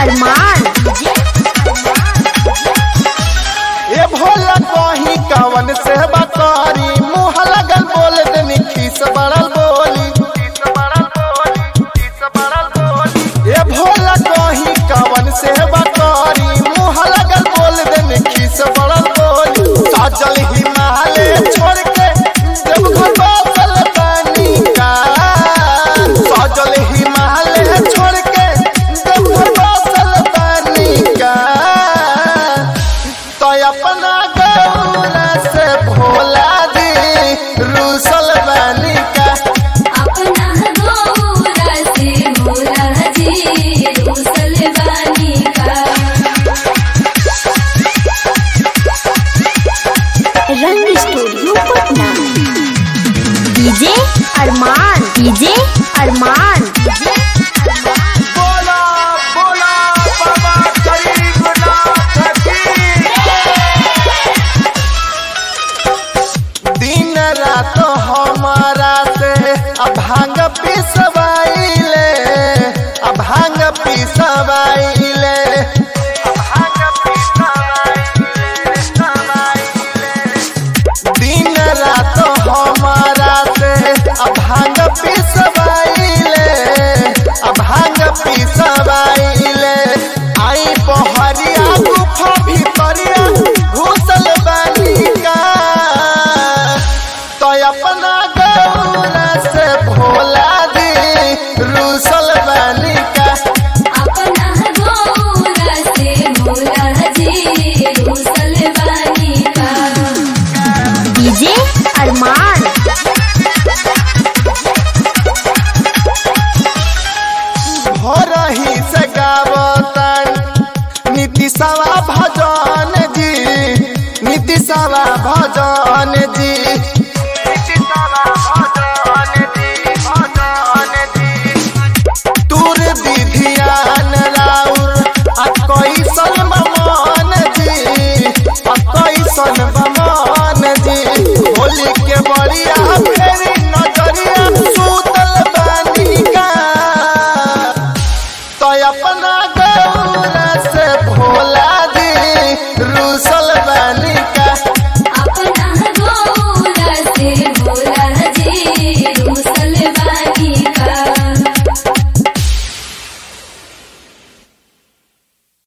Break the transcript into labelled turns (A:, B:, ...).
A: अरमान
B: ए भोला कहीं कवन से बकरी मुँह लगल बोल देनी खीस बड़ल बोली ए भोला कहीं कवन से बकरी मुँह लगल बोल देनी खीस बड़ल बोली साजल हिमालय छोड़ के जब घर बसल पानी का साजल हिमालय छोड़ के जब घर बसल पानी का तो अपना गौरा से भोला दी रूसल बनी का
C: अपना गौरा से भोला जी रूसल बानी का
A: रंग studio Patna DJ Arman DJ Arman
B: बोला बोला बाबा गरीबनाथ की दिन रात हमारा से अभांग पिसवाइले अभांग पिसवाइले अभांग दिन रात हमारा से अभांग पिसवाइले अभांग पिसवाइले आई पहरिया गुफा भीतरिया घुसल बानी का तो अपना गौरा से भोला दी रूसल बानी का
C: अपना गौरा से भोला जी रूसल बानी का
A: डीजे अरमान
B: भोरही से गावतन नीतिशवा भजन जी नीतिशवा भजन जी तूर दीधियान राउर आ कैसन बमान जी आ कैसन बमान जी होली के बड़िया फेरी नजरिया सूतल बानी का तो अपना गौरा से भोला दी रूसल बानी का